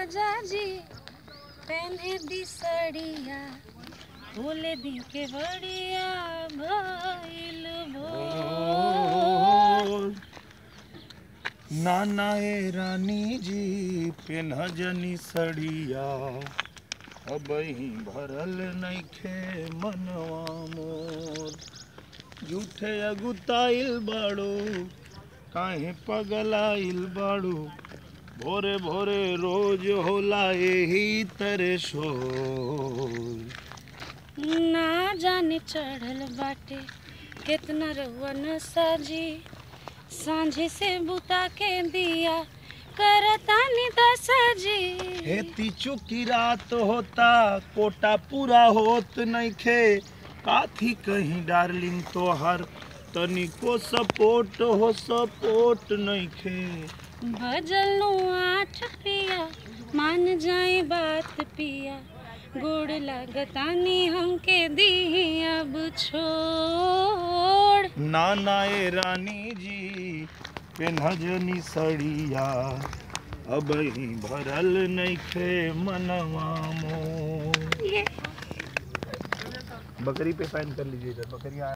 राजा जी पहने दी सड़िया बोले दी के बड़िया भइल भोर नाना ए रानी जी पेन्ह जनी सड़िया अब भरल नइखे मनवा मोर झूठे अगुताइल बाड़ो काहे पगलाइल बाड़ो भोरे भोरे रोज होला यही तरे शोर ना जाने चढ़ल बाटे कितना रउआ न साजी सांझे से बुता के दिया करतानी दसाजी हेती चुकी रात होता कोटा पूरा होत नइखे काथी कहीं डार्लिंग तोहर तनिको सपोर्ट हो सपोर्ट नइखे भजल आठ पिया मान जाए बात पिया गोड़ लागतानी हमके दी अब छोड़ नाना ए रानी जी पेन्हजनी सड़िया अब भरल नइखे मनवा मोर ये बकरी पे साइन कर लीजिए इधर बकरी आ